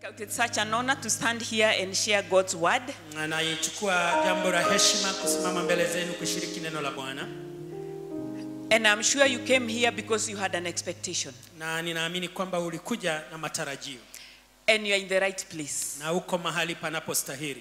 It's such an honor to stand here and share God's word. Naichukua jambo la heshima kusimama mbele zenu kushiriki neno la Bwana, And I'm sure you came here because you had an expectation. na ninaamini kwamba ulikuja na matarajio And you're in the right place. na uko mahali panapostahili.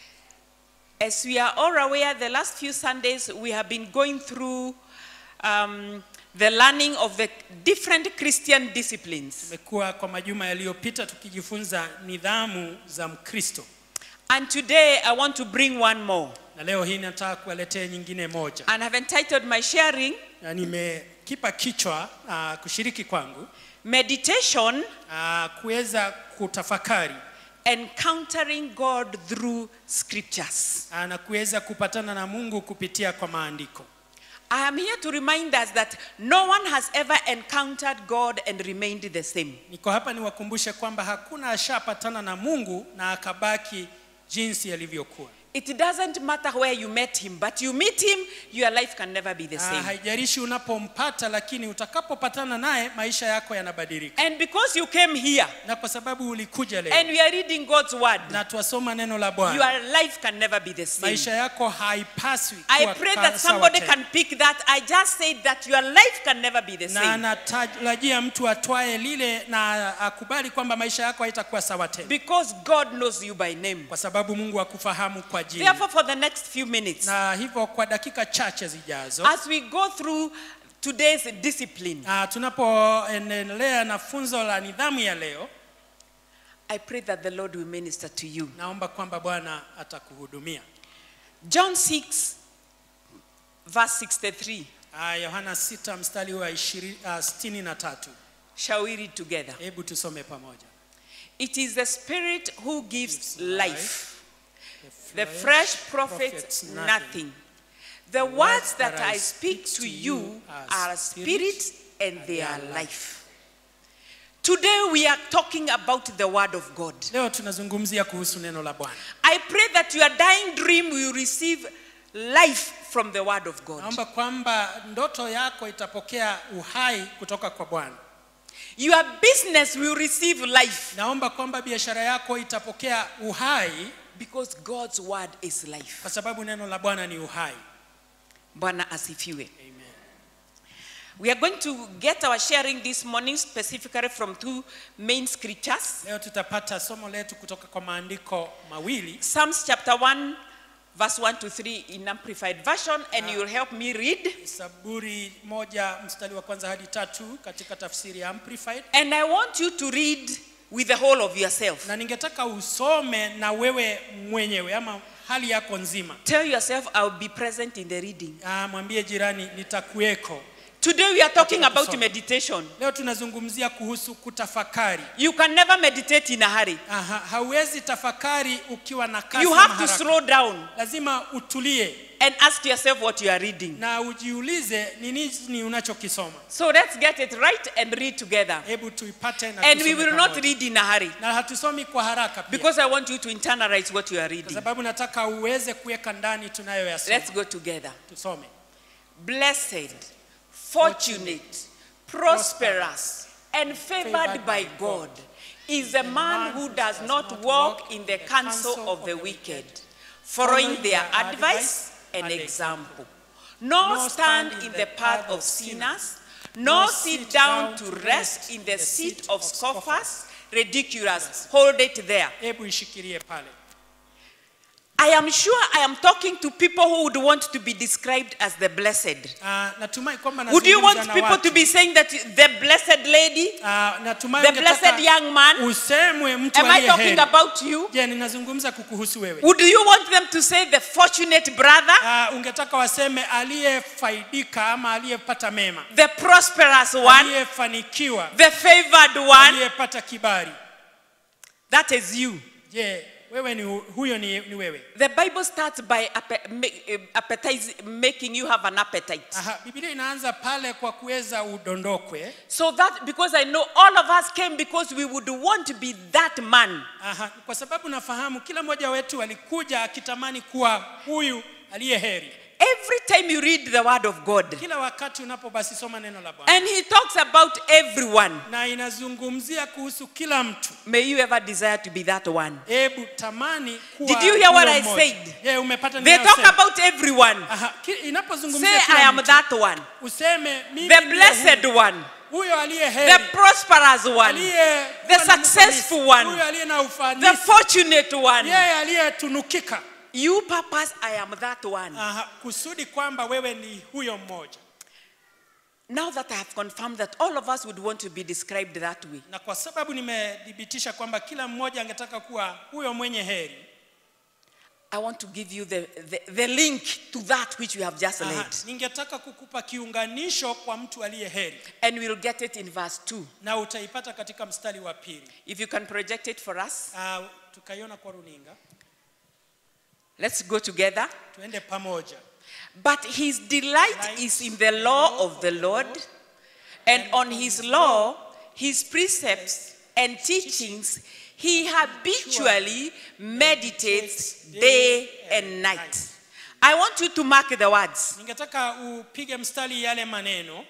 As we are all aware, the last few Sundays we have been going through um, the learning of the different Christian disciplines. Tumekuwa kwa majuma yaliyopita tukijifunza nidhamu za Mkristo, And today I want to bring one more. na leo hii nataka kuwaletea nyingine moja, And I've entitled my sharing na nimekipa kichwa uh, kushiriki kwangu Meditation uh, kuweza kutafakari Encountering God Through Scriptures. uh, na kuweza kupatana na Mungu kupitia kwa maandiko. I am here to remind us that no one has ever encountered God and remained the same. Niko hapa niwakumbushe kwamba hakuna ashapatana na Mungu na akabaki jinsi alivyokuwa. It doesn't matter where you met him, but you meet him, your life can never be the Ah, same. haijalishi unapompata, lakini utakapopatana naye maisha yako yanabadilika. And because you came here Na kwa sababu ulikuja leo and we are reading God's word, na twasoma neno la Bwana, your life can never be the same. maisha yako haipaswi I kuwa pray ka- that sawa somebody tena. can pick that. I just said that your life can never be the na same. anatarajia mtu atwae lile na akubali kwamba maisha yako haitakuwa sawa tena, Because God knows you by name. kwa sababu Mungu akufahamu kwa jina. Therefore, for the next few minutes, Na hivyo kwa dakika chache zijazo as we go through today's discipline, Ah, tunapoendelea na funzo la nidhamu ya leo, I pray that the Lord will minister to you. naomba kwamba Bwana atakuhudumia. John 6, verse 63. Ah, Yohana 6 mstari wa 20, ah, 63. Shall we read together? Hebu tusome pamoja. It is the Spirit who gives Gives life. The flesh profits nothing. The words that I speak to you are spirit and they are life. Today we are talking about the Word of God. Leo tunazungumzia kuhusu neno la Bwana. I pray that your dying dream will receive life from the Word of God. Naomba kwamba ndoto yako itapokea uhai kutoka kwa Bwana. Your business will receive life Naomba kwamba biashara yako itapokea uhai because God's Word is life. kwa sababu neno la Bwana ni uhai. Bwana asifiwe. Amen. We are going to get our sharing this morning specifically from two main scriptures. Leo tutapata somo letu kutoka kwa maandiko mawili Psalms chapter 1, verse 1 to 3 in Amplified Version, and you will help me read. Zaburi moja mstari wa kwanza hadi tatu katika tafsiri ya Amplified, And I want you to read with the whole of yourself. na ningetaka usome na wewe mwenyewe ama hali yako nzima. Tell yourself, I'll be present in the reading. Ah, mwambie jirani nitakuweko. Today we are talking Katika about kusoma. meditation. Leo tunazungumzia kuhusu kutafakari. You can never meditate in a hurry. Aha, hauwezi tafakari ukiwa na kasi You ama have to haraka. slow down Lazima utulie and ask yourself what you are reading. na ujiulize ni nini unachokisoma. So let's get it right and read together. Hebu tuipate na And we tusome will not pamoja. read in a hurry na hatusomi kwa haraka pia. because I want you to internalize what you are kwa reading. sababu nataka uweze kuweka ndani tunayoyasoma. Let's go together. Tusome. Blessed, fortunate, prosperous, and favored by God is the man who does not walk in the counsel of the wicked, following their advice and example, nor stand in the path of sinners, nor sit down to rest in the seat of scoffers. Ridiculous. Hold it there. Hebu ishikilie pale. I am sure I am talking to people who would want to be described as the blessed. Uh, natumai kwamba Would you want nazungumza na people to watu. be saying that the blessed lady, Uh, natumai the ungetaka blessed young man? usemwe mtu Am I aliye talking heri. about you? Je, ninazungumza kukuhusu wewe. Would you want them to say the fortunate brother, Uh, ungetaka waseme aliyefaidika ama aliyepata mema, the prosperous one, aliyefanikiwa, the favored one? aliyepata kibali. That is you. Je, wewe ni huyo ni, ni wewe? The Bible starts by appe- ma- eh, appetize, making you have an appetite. Aha, Biblia inaanza pale kwa kuweza udondokwe. So that because I know all of us came because we would want to be that man. Aha, kwa sababu nafahamu kila mmoja wetu alikuja akitamani kuwa huyu aliye heri. Every time you read the word of God, kila wakati unapo basi soma neno la bwana and he talks about everyone, na inazungumzia kuhusu kila mtu may you ever desire to be that one. hebu tamani kuwa Did you hear what huyo I mmoja. said? Je, umepata They talk ninayosema? about everyone. Aha, ki- Say, inapozungumzia I kila am mtu, that one. useme mimi The ndiye blessed huyo. one. huyo aliye The heri prosperous one. aliye The kuwa na successful ufanisi, one. huyo aliye na The ufanisi fortunate one. yeye aliyetunukika You purpose, I am that one. Aha, kusudi kwamba wewe ni huyo mmoja Now that I have confirmed that all of us would want to be described that way, na kwa sababu nimethibitisha kwamba kila mmoja angetaka kuwa huyo mwenye heri I want to give you the, the, the link to that which we have just Aha, read. ningetaka kukupa kiunganisho kwa mtu aliye heri And we'll get it in verse 2. na utaipata katika mstari wa pili If you can project it for us, uh, tukaiona kwa runinga let's go together. tuende pamoja But his delight is in the law of the Lord, and on his law, his precepts and teachings, he habitually meditates day and night. I want you to mark the words. ningetaka upige mstari yale maneno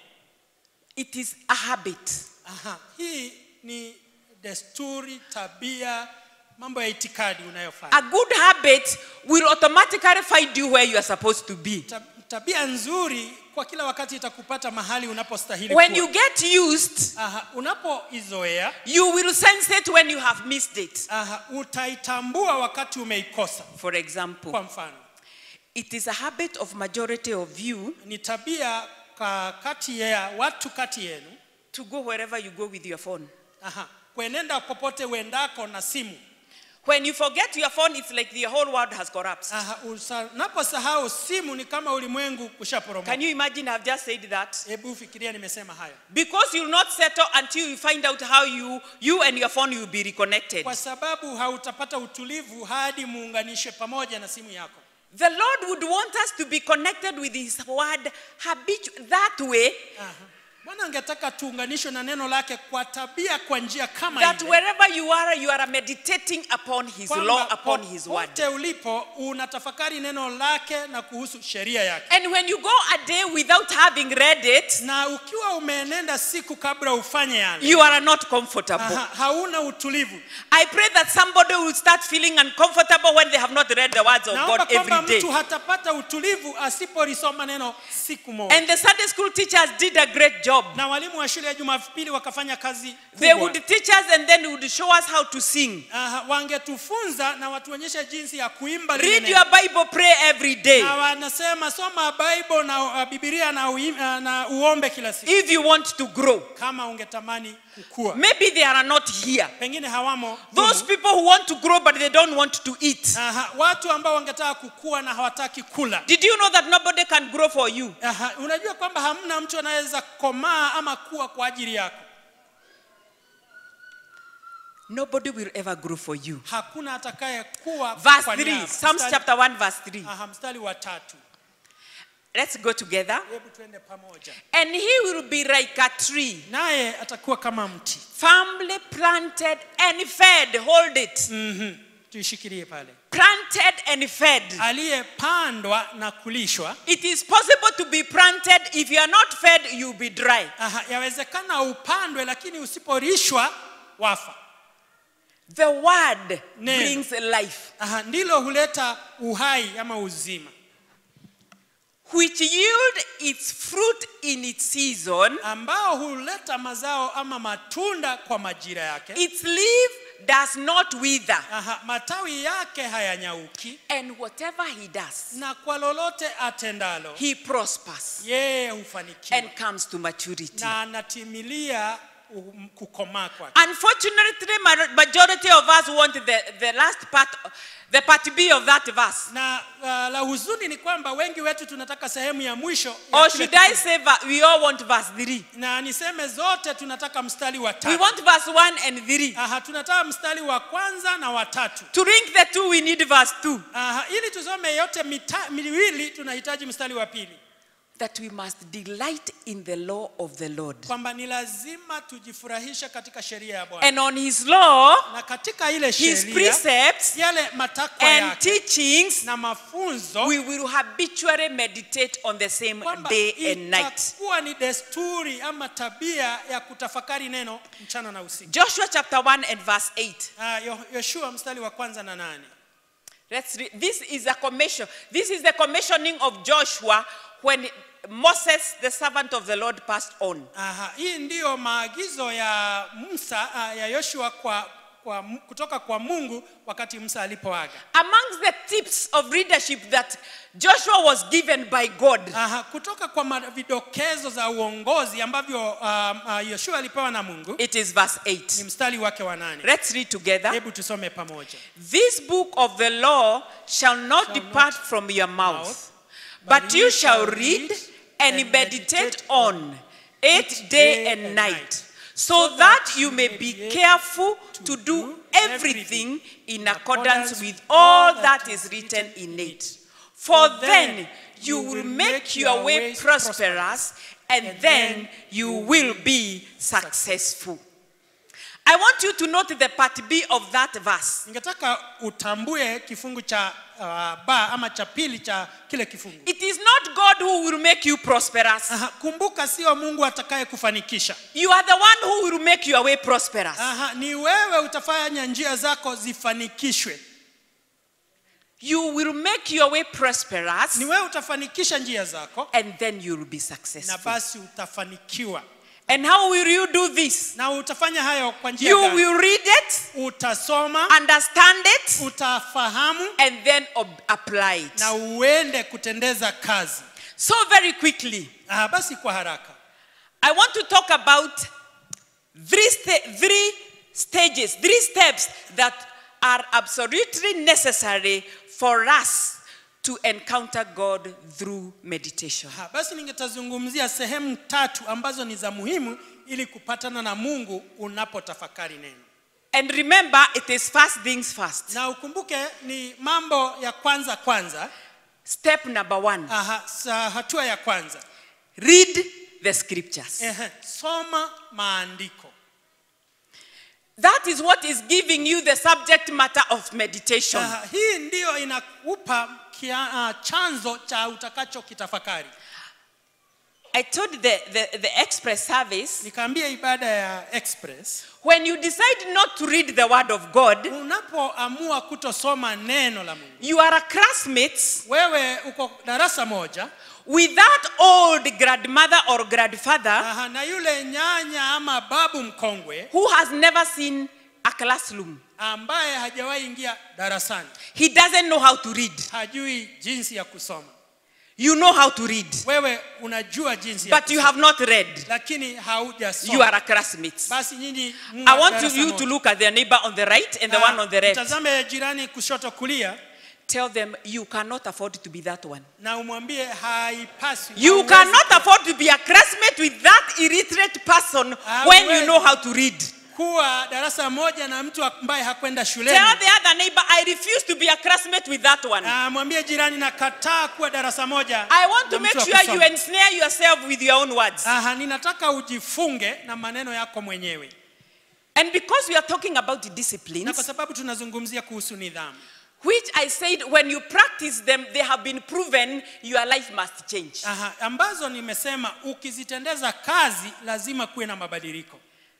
It is a habit. Aha, hii ni desturi tabia mambo ya itikadi unayofanya A good habit will automatically find you where you are supposed to be. Ta- tabia nzuri kwa kila wakati itakupata mahali unapostahili When kuwa. you get used, Aha, unapoizoea you will sense it when you have missed it. aha, utaitambua wakati umeikosa For example, kwa mfano it is a habit of majority of you ni tabia ka kati ya watu kati yenu to go wherever you go with your phone. aha, kuenenda popote uendako na simu When you forget your phone, it's like the whole world has collapsed. aha, usa- unaposahau simu ni kama ulimwengu kushaporomoka Can you imagine? I've just said that. hebu fikiria nimesema haya Because you'll not settle until you find out how you, you and your phone will be reconnected. kwa sababu hautapata utulivu hadi muunganishe pamoja na simu yako The Lord would want us to be connected with His word habitu- that way Aha. bwana angetaka tuunganishwe na neno lake kwa tabia kwa njia kama that ile wherever you are, you are meditating upon His Kwamba law, upon His word. popote ulipo unatafakari neno lake na kuhusu sheria yake And when you go a day without having read it, na ukiwa umeenenda siku kabla ufanye yale you are not comfortable. Aha, hauna utulivu I pray that somebody will start feeling uncomfortable when they have not read the words of naomba God kwamba every day. mtu hatapata utulivu asipolisoma neno siku moja And the Sunday school teachers did a great job. na walimu wa shule ya jumapili wakafanya kazi They kubwa. would teach us and then would show us how to sing. Aha, wangetufunza na watuonyeshe jinsi ya kuimba lile Read neno. your Bible, pray every day. na wanasema soma bible na uh, bibilia na, uim, uh, na uombe kila siku If you want to grow. kama ungetamani kukua Maybe they are not here. pengine hawamo Those humu. people who want to grow but they don't want to eat. Aha, watu ambao wangetaka kukua na hawataki kula Did you know that nobody can grow for you? Aha, unajua kwamba hamna mtu anaweza komaa ama kuwa kwa ajili yako Nobody will ever grow for you. hakuna atakaye kuwa Verse kwa 3, niaba. Psalms Mstari- chapter 1, verse 3. Aha, mstari wa tatu Let's go together. hebu tuende pamoja And he will be like a tree, naye atakuwa kama mti firmly planted and fed. Hold it. mm-hmm. tuishikilie pale Planted and fed. aliyepandwa na kulishwa It is possible to be planted. If you are not fed, you'll be dry. Aha, yawezekana upandwe lakini usiporishwa wafa The word Neno. brings life, Aha, ndilo huleta uhai ama uzima which yield its fruit in its season. ambao huleta mazao ama matunda kwa majira yake Its leaf does not wither. Aha, matawi yake hayanyauki And whatever he does, na kwa lolote atendalo he prospers yeye hufanikiwa and comes to maturity. na anatimilia um, kukomaa kwake Unfortunately, ma- majority of us want the, the last part, the part B of that verse. na uh, la huzuni ni kwamba wengi wetu tunataka sehemu ya mwisho ya Or kile should I kitu. say va- we all want verse 3? na niseme zote tunataka mstari wa We tatu want verse 1 and 3. Aha, tunataka mstari wa kwanza na wa tatu To link the two, we need verse 2. Aha, ili tusome yote mita, miwili tunahitaji mstari wa pili that we must delight in the law of the Lord. kwamba ni lazima tujifurahishe katika sheria ya Bwana And on his law, na katika ile his sheria precepts, yale matakwa and yake teachings, na mafunzo we will habitually meditate on the same kwamba day and night. itakuwa ni desturi ama tabia ya kutafakari neno mchana na usiku. Joshua chapter 1 and verse 8. Ah, Yo- Yoshua mstari wa kwanza na nane. Let's read. This is a commission. This is the commissioning of Joshua when Moses, the servant of the Lord, passed on. Aha, hii ndiyo maagizo ya Musa ah, ya Yoshua kwa, kwa, kutoka kwa Mungu wakati Musa alipoaga. Amongst the tips of leadership that Joshua was given by God, Aha, kutoka kwa ma- vidokezo za uongozi ambavyo um, uh, Yoshua alipewa na Mungu it is verse ni 8. mstari wake wa nane. Let's read together. Hebu tusome pamoja. This book of the law shall not depart from your mouth, but you shall read and meditate on it day and night, so that you may be careful to do everything in accordance with all that is written in it. For then you will make your way prosperous, and then you will be successful. I want you to note the part B of that verse. Ningetaka utambue kifungu cha uh, ba ama cha pili cha kile kifungu. It is not God who will make you prosperous. Aha, kumbuka sio Mungu atakaye kufanikisha. You are the one who will make your way prosperous. Aha, ni wewe utafanya njia zako zifanikishwe. You will make your way prosperous Ni wewe utafanikisha njia zako and then you will be na successful. basi utafanikiwa. And how will you do this? Na utafanya hayo kwa njia You gani? will read it, Utasoma, understand it, utafahamu and then ob- apply it. na uende kutendeza kazi. So, very quickly, Ah, basi kwa haraka I want to talk about three, sta- three stages, three steps that are absolutely necessary for us to encounter God through meditation. Ha, basi ningetazungumzia sehemu tatu ambazo ni za muhimu ili kupatana na Mungu unapotafakari neno. And remember, it is first things first. Na ukumbuke ni mambo ya kwanza kwanza. Step number one Aha, sa hatua ya kwanza. read the scriptures. Ehe, soma maandiko. That is what is giving you the subject matter of meditation. Aha, hii ndiyo inakupa kia, uh, chanzo cha utakacho kitafakari. I told the, the, the express service Nikaambia ibada ya express, when you decide not to read the word of God, unapoamua kutosoma neno la Mungu, you are a classmates wewe uko darasa moja with that old grandmother or grandfather aha, na yule nyanya ama babu mkongwe who has never seen a classroom. ambaye hajawahi ingia darasani, He doesn't know how to read. hajui jinsi ya kusoma. You know how to read, Wewe unajua jinsi ya but you kusoma, have not read. lakini You haujasoma. are a classmates. Basi nyinyi mwa I want darasa you moja. to look at the neighbor on the right and the Ah, one on the left. Mtazame jirani kushoto kulia Tell them you cannot afford to be that one. na umwambie haipaswi. You hauwezi cannot afford to be a classmate with that illiterate person Ah, when you well. know how to read. kuwa darasa moja na mtu ambaye hakwenda Tell shuleni. the other neighbor, I refuse to be a classmate with that one. Ah, mwambie jirani nakataa kuwa darasa moja. I want to na mtu make wa sure you kusoma. ensnare yourself with your own words. Aha, ninataka ujifunge na maneno yako mwenyewe, And because we are talking about na kwa disciplines, sababu tunazungumzia kuhusu nidhamu, which I said when you practice them, they have been proven, your life must change. Aha, ambazo nimesema ukizitendeza kazi lazima kuwe na mabadiliko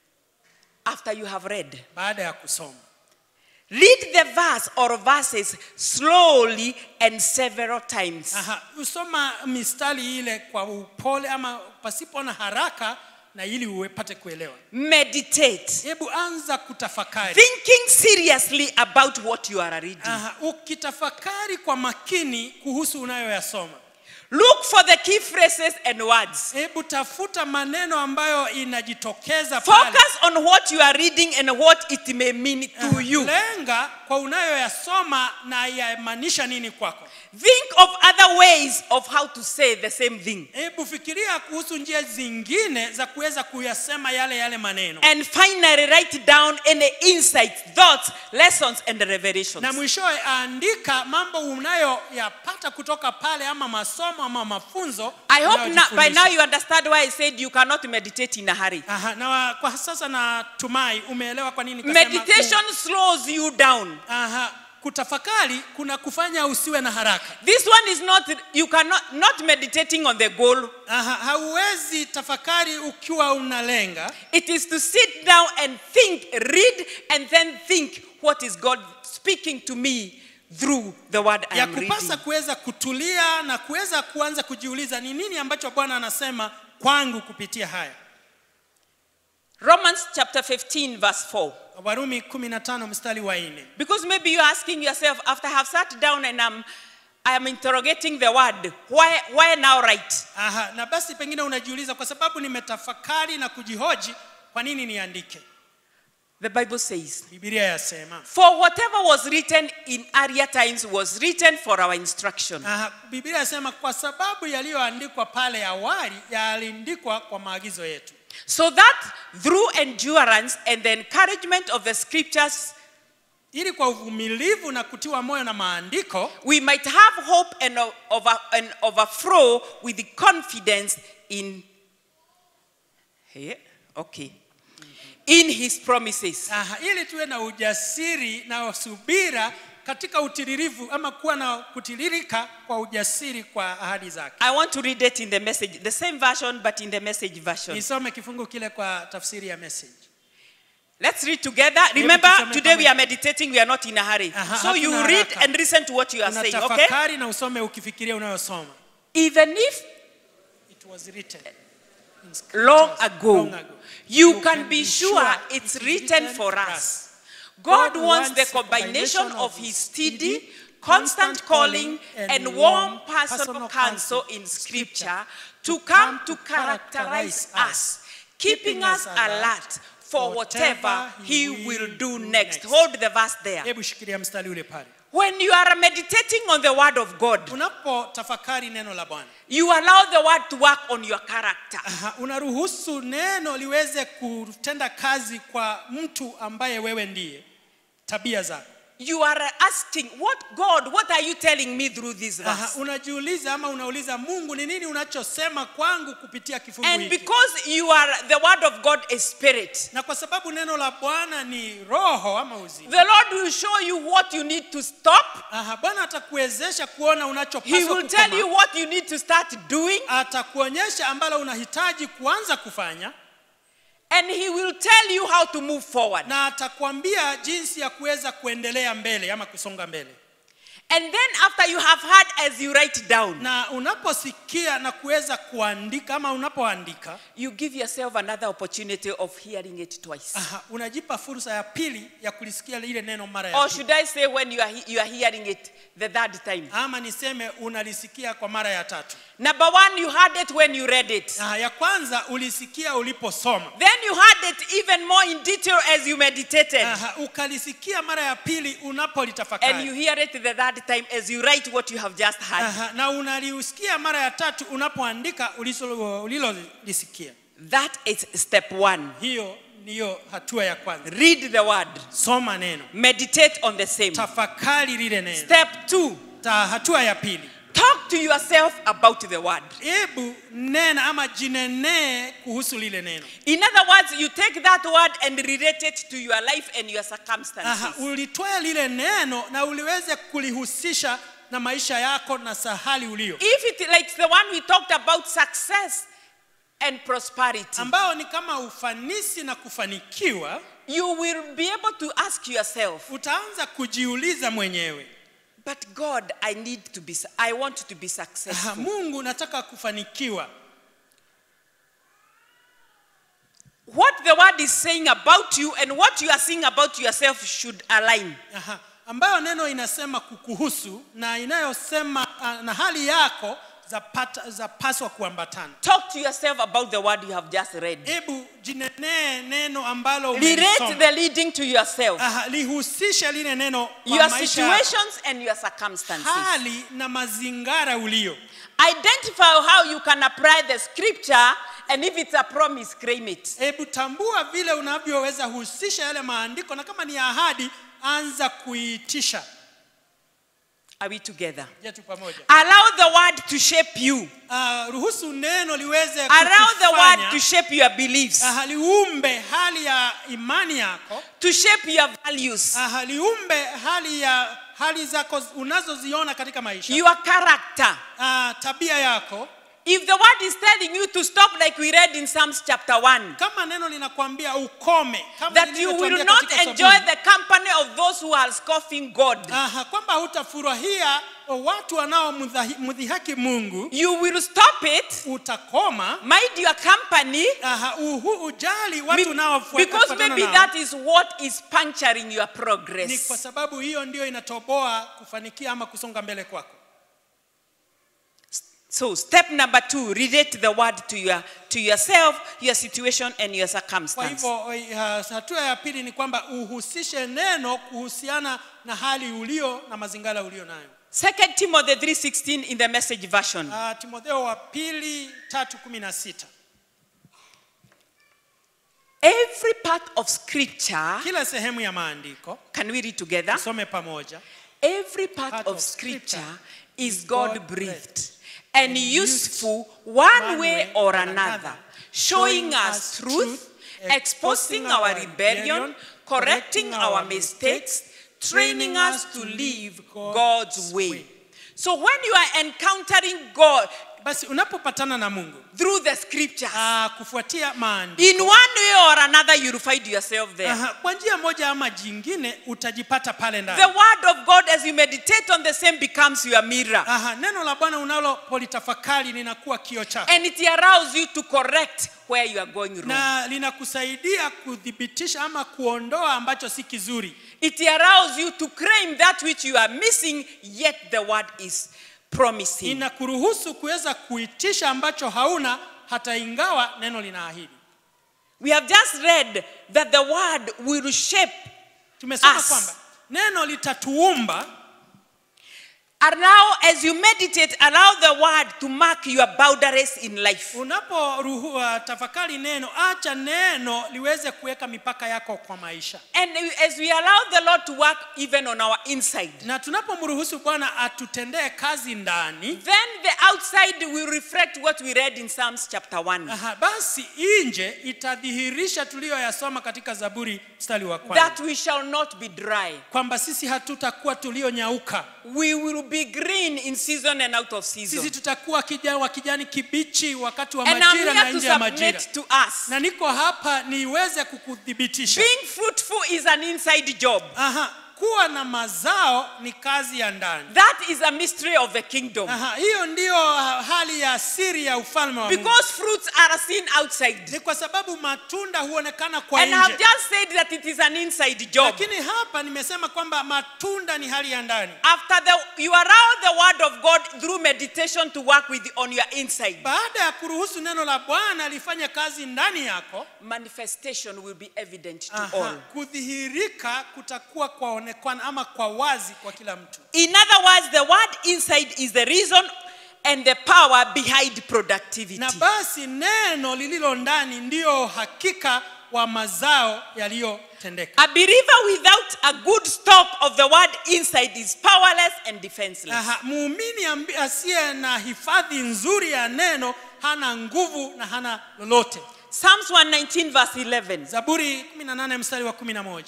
After you have read, baada ya kusoma. read the verse or verses slowly and several times. Aha, usoma mistari ile kwa upole ama pasipo na haraka, na ili upate kuelewa. Meditate. Hebu anza kutafakari. Thinking seriously about what you are reading. Aha, ukitafakari kwa makini kuhusu unayoyasoma. Look for the key phrases and words. Hebu tafuta maneno ambayo inajitokeza pale. Focus on what you are reading and what it may mean to you. Lenga kwa unayoyasoma na yamaanisha nini kwako. Think of other ways of how to say the same thing. Hebu fikiria kuhusu njia zingine za kuweza kuyasema yale yale maneno, And finally, write down any insights, thoughts, lessons, and revelations. na mwishowe andika mambo unayoyapata kutoka pale ama masomo masomo ama mafunzo I hope na, by unayojifundisha. now you understand why I said you cannot meditate in a hurry. Aha, na wa- kwa sasa natumai umeelewa kwa nini nikasema ku- Meditation slows you down. aha, kutafakari kuna kufanya usiwe na haraka This one is not, you cannot, not meditating on the goal. aha, hauwezi tafakari ukiwa unalenga It is to sit down and think, read, and then think what is God speaking to me through the word I ya am reading. kupasa kuweza kutulia na kuweza kuanza kujiuliza ni nini ambacho bwana anasema kwangu kupitia haya Romans chapter 15, verse 4. warumi 15 mstari wa nne Because maybe you're asking yourself, after I have sat down and I'm, I am interrogating the word, why, why now write? Aha, na basi pengine unajiuliza kwa sababu nimetafakari na kujihoji kwa nini niandike The Bible says, bibilia yasema For whatever was written in earlier times was written for our instruction. Aha, bibilia yasema kwa sababu yaliyoandikwa pale awali yaliandikwa kwa maagizo yetu So that through endurance and the encouragement of the scriptures, ili kwa uvumilivu na kutiwa moyo na maandiko we might have hope and, o- over, and overflow with the confidence in, Hey, okay, in his promises. Aha, ili tuwe na ujasiri na subira katika utiririvu ama kuwa na kutiririka kwa ujasiri kwa ahadi zake I want to read it in the message, the same version, but in the message version. nisome kifungu kile kwa tafsiri ya message Let's read together. Remember, tusome today we pamoja. are meditating, we are not in a hurry. Aha, So you hatuna read haraka. and listen to what you are saying, okay? unatafakari na usome ukifikiria unayosoma Even if it was written in long scriptures ago, long ago. you can be sure it's written for us. God God wants the wants the combination combination of of His His steady, steady, constant constant calling, calling and and warm warm personal personal counsel counsel in in Scripture Scripture to to come come to to characterize characterize us, us, keeping us alert for whatever He will do next. Hold the verse there. hebu shikilia mstari ule pale When you are meditating on the Word of God, unapotafakari neno la bwana you allow the Word to work on your character. Aha, unaruhusu neno liweze kutenda kazi kwa mtu ambaye wewe ndiye tabia zako You are asking, What God, what are you telling me through this Aha, verse? unajiuliza ama unauliza mungu ni nini unachosema kwangu kupitia kifungu And hiki because you are the word of God is spirit, na kwa sababu neno la bwana ni roho ama uzima the Lord will show you what you need to stop. Aha, bwana atakuwezesha kuona He unachopaswa will tell kukoma. you what you need to start doing, atakuonyesha ambalo unahitaji kuanza kufanya and He will tell you how to move forward. na atakwambia jinsi ya kuweza kuendelea mbele ama kusonga mbele And then, after you have heard as you write down, na unaposikia na kuweza kuandika ama unapoandika you give yourself another opportunity of hearing it twice. aha, unajipa fursa ya pili ya kulisikia lile neno mara ya Or pili. should I say, when you are, he- you are hearing it the third time? ama niseme unalisikia kwa mara ya tatu Number one, you heard it when you read it. aha, ya kwanza ulisikia uliposoma Then you heard it even more in detail as you meditated. aha, ukalisikia mara ya pili And you unapolitafakari hear it the third time as you write what you have just heard. aha, na unaliusikia mara ya tatu unapoandika uliso- ulilolisikia That is step one. hiyo ndiyo hatua ya kwanza Read the word, soma neno meditate on the same. tafakari lile neno Step two, Ta, hatua ya pili talk to yourself about the word. hebu nena ama jinenee kuhusu lile neno In other words, you take that word and relate it to your life and your Aha, circumstances. ulitoa lile neno na uliweze kulihusisha na maisha yako na sahali ulio If it like the one we talked about success and prosperity, ambao ni kama ufanisi na kufanikiwa you will be able to ask yourself, utaanza kujiuliza mwenyewe but God, I need to be, su- I want to be Aha, successful. mungu nataka kufanikiwa What the word is saying about you and what you are saying about yourself should align. Aha, ambayo neno inasema kukuhusu na inayosema ah, na hali yako zapata- zapaswa kuambatana Talk to yourself about the word you have just read. hebu jinenee neno ambalo Relate umelisoma. the leading to yourself, Aha, lihusishe lile neno kwa your maisha yako. situations and your circumstances. hali na mazingara ulio Identify how you can apply the scripture, and if it's a promise, claim it. hebu tambua vile unavyoweza husisha yale maandiko na kama ni ahadi anza kuiitisha Are we together? je tu pamoja Allow the word to shape you. Ah, ruhusu neno liweze Allow the word kukufanya, to shape your beliefs, ah, liumbe hali ya imani yako to shape your values, ah, liumbe hali ya hali zako unazoziona katika maisha your character. ah, tabia yako If the word is telling you to stop, like we read in Psalms chapter 1, kama neno linakwambia ukome kama that you lilivyotuambia will not katika enjoy Zaburi, the company of those who are scoffing God, aha, kwamba hutafurahia watu wanaomdhihaki Mungu you will stop it, utakoma mind your company, aha, uhu, ujali be- watu unaofuata because kufuatana maybe nao. that is what is puncturing your ni kwa progress. sababu hiyo ndio inatoboa kufanikia ama kusonga mbele kwako So, step number two, relate the word to your to yourself, your situation, and your kwa circumstance. hivyo uh, hatua ya pili ni kwamba uhusishe neno kuhusiana na hali ulio na mazingira ulio nayo Second Timothy 3:16 in the message version. uh, timotheo wa pili tatu kumi na sita Every part of scripture, kila sehemu ya maandiko can we read together? tusome pamoja Every part, Part of, of scripture, scripture is is God God-breathed breathed and and useful used one one way way or or another, another, showing showing us us truth, truth, exposing exposing our our rebellion, rebellion, correcting correcting our our mistakes, mistakes, training training us us to to live live God's God's way. way. So when you are encountering God basi unapopatana na mungu through the scriptures, uh, kufuatia maandiko in one way or another, you'll find yourself there. Aha, kwa njia moja ama jingine utajipata pale ndani The word of God, as you meditate on the same, becomes your mirror. Aha, neno la bwana unalopolitafakari linakuwa kio chako And it allows you to correct where you are going wrong. na linakusaidia kuthibitisha ama kuondoa ambacho si kizuri It allows you to claim that which you are missing, yet the word is promising. inakuruhusu kuweza kuitisha ambacho hauna hata ingawa neno linaahidi We have just read that the word will shape, tumesema Us. kwamba neno litatuumba allow, as you meditate, allow the word to mark your boundaries in life. unaporuhua tafakari neno acha neno liweze kuweka mipaka yako kwa maisha And as we allow the Lord to work even on our inside, na tunapomruhusu bwana atutendee kazi ndani then the outside will reflect what we read in Psalms chapter 1. Aha, basi nje itadhihirisha tuliyoyasoma katika zaburi mstari wa kwanza That we shall not be dry. kwamba sisi hatutakuwa tulionyauka We will be green in season and out of sisi season. tutakuwa kijani wa kijani kibichi wakati wa And I'm majira na here to nje ya majira submit to us. na niko hapa niweze kukuthibitisha Being fruitful is an inside job. Aha, kuwa na mazao ni kazi ya ndani That is a mystery of the kingdom. Aha, hiyo ndiyo ah, hali ya siri ya ufalme wa Mungu. Because fruits are seen outside. Ni kwa sababu matunda huonekana kwa And I've nje, just said that it is an inside job. lakini hapa nimesema kwamba matunda ni hali ya ndani. After the, you allow the word of God through meditation to work with on your inside, Baada ya kuruhusu neno la Bwana lifanye kazi ndani yako, manifestation will be evident to aha, all. kudhihirika kutakuwa kwaonekana ama kwa wazi kwa kila mtu. In other words, the word inside is the reason and the power behind productivity. Na basi neno lililo ndani ndiyo hakika wa mazao yaliyotendeka. A believer without a good stock of the word inside is powerless and defenseless. Aha, muumini ambi- asiye na hifadhi nzuri ya neno hana nguvu na hana lolote. Psalms 119, verse 11. Zaburi 18 mstari wa 11.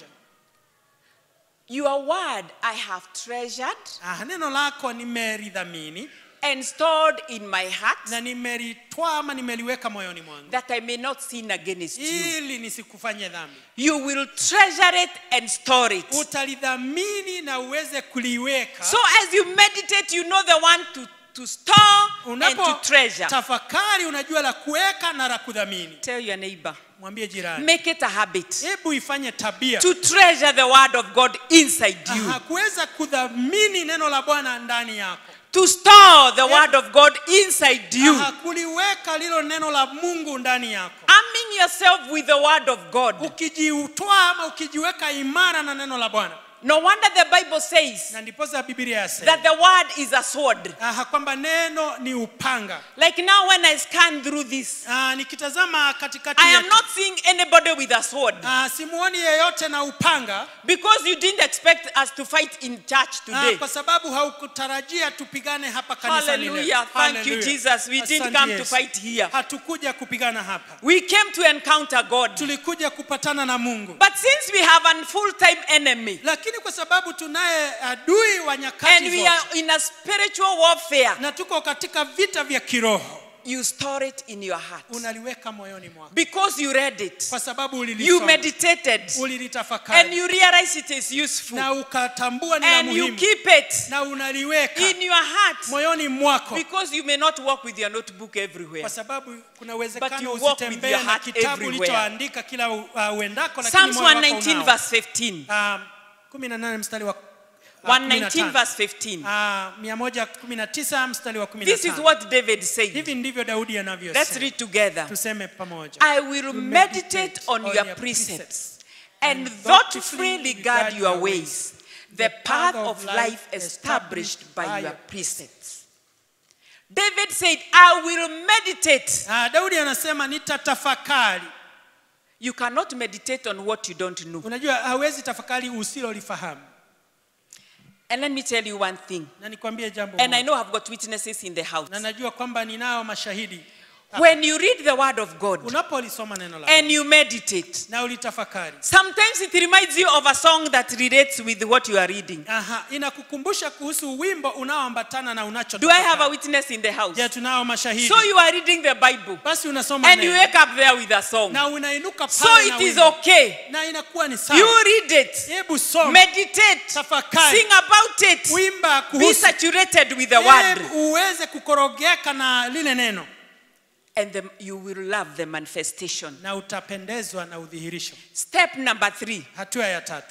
Your word I have treasured Ah, neno lako nimelidhamini and stored in my heart na nimelitwaa ama nimeliweka moyoni mwangu that I may not sin against you. ili nisikufanye dhambi. You will treasure it and store it. Utalidhamini na uweze kuliweka. So as you meditate, you know the one to, to store and Unapo to treasure. tafakari unajua la kuweka na la kudhamini. Tell your neighbor, Mwambie jirani, make it a habit hebu ifanye tabia to treasure the word of God inside you, Aha, kuweza kudhamini neno la Bwana ndani yako. to store the word of God inside you, Aha, kuliweka lilo neno la Mungu ndani yako. arming yourself with the word of God. Ukijiutwaa ama ukijiweka imara na neno la Bwana, No wonder the Bible says na ndiposa biblia that yasema the word is a sword. Aha, kwamba neno ni upanga Like now, when I scan through this, Ah, nikitazama katikati I am yetu, not seeing anybody with a sword ah, simuoni yeyote na upanga because you didn't expect us to fight in church ah, today. kwa sababu haukutarajia tupigane hapa kanisani leo. Hallelujah. Thank you, Hallelujah. Jesus. We didn't Asante come to Yesu. fight here. hatukuja kupigana hapa We came to encounter God. tulikuja kupatana na mungu But since we have a full time enemy lakini kwa sababu tunaye adui wa and nyakati we zote are in a spiritual warfare, na tuko katika vita vya kiroho you store it in your heart unaliweka moyoni mwako because you read it, kwa sababu you ulilisoma meditated, and ulilitafakari you realize it is useful, na ukatambua ni la and you muhimu keep it na unaliweka in your heart moyoni mwako because you may not walk with your notebook everywhere. kwa sababu kuna But uwezekano you walk with usitembee your na heart kitabu everywhere. ulichoandika kila uh, uendako lakini Psalms moyo wako 119, unao. verse 15. Um, 18 mstari wa uh, 119, 15. verse 15. Ah, 119 mstari wa This is 15 what David said. hivi ndivyo daudi Let's anavyosema read together. tuseme pamoja I will meditate on your precepts and thoughtfully regard your ways, the path of life established by your precepts. David said, I will meditate. Ah, daudi anasema nitatafakari You cannot meditate on what you don't know. unajua hawezi tafakari usilolifahamu And let me tell you one thing. na nikwambie jambo And I moja. know I've got witnesses in the house. na najua kwamba ninao mashahidi When you read the word of God unapolisoma neno la and you meditate, na ulitafakari sometimes it reminds you of a song that relates with what you are reading. Aha, inakukumbusha kuhusu wimbo unaoambatana na unacho Do I have a witness in the house? je tunao mashahidi So you are reading the Bible basi unasoma and you neno wake up there with a song. na unainuka So pale na it is wimbo. okay. na inakuwa ni You sawa read it, hebu soma meditate, Tafakari. sing about it, wimba be kuhusu saturated with the word, Hebu uweze kukorogeka na lile neno and then you will love the manifestation. na utapendezwa na udhihirisho Step number three hatua ya tatu